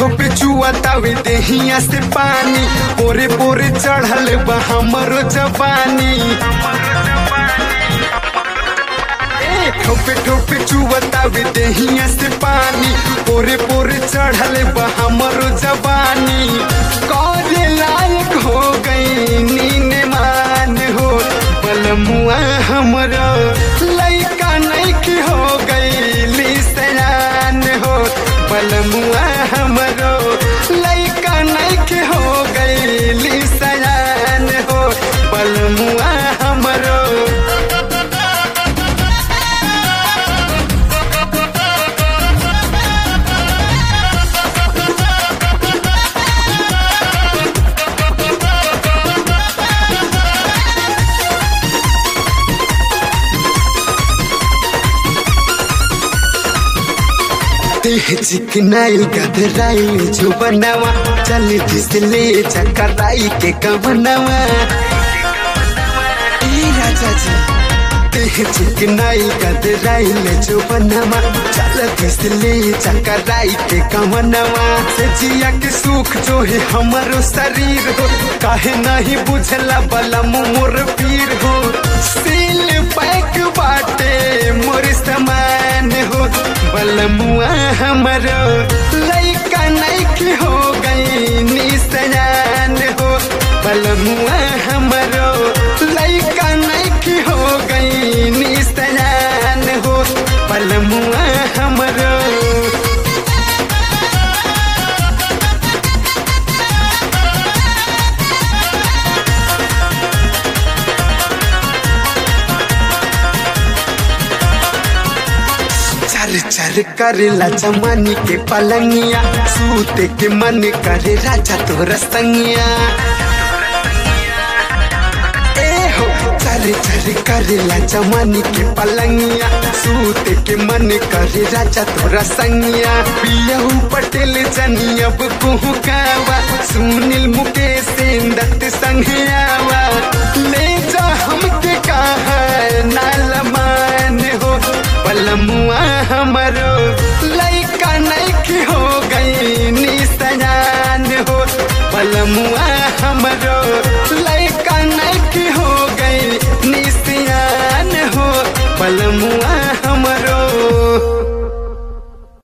ठोपे चुआतावे देहिया से पानी पोरे पोरे चढ़ल बा हमरो जवानी ए, ठोपे ठोपे चुआतावे देहिया से पानी पोरे पोरे चढ़ल बा हमरो जवानी करे लायक हो गई नीन मान हो बलमुआ हमरो लइका नइकी हो गई सयान हो बलमुआ हमरो लइका नइकी हो गई सयान हो बलमुआ हमरो देह चिकनाइल गधराइल जो बनावा चल फिसले चकराई के कवनवा ए राजा जी देह चिकनाइल गधराइल जो बनावा चल फिसले चकराई के कवनवा से जिया के सुख जो है हमारो शरीर हो काहे नहीं बुझला बला मोर पीर हो सील पैक बाटे मोर समान हो बलमुआ हमरो लइका नइकी हो गई निसयान हो बलमुआ हमरो लइका नइकी हो गई निसयान हो बलमुआ हमरो चर चर करेला जमानी के पलंगिया सूते के मन करे राजा तोर संगिया ए हो चर चर करेला जमानी के पलंगिया सूते के मन करे राजा तोर संगिया पियहू पटेल जनी अब कुहू कावा सुनील मुकेश दत्त संघियावा ले जा हमके कहा नाल मान हो बलमुआ हमरो लइका नइकी हो गई निसयान हो बलमुआ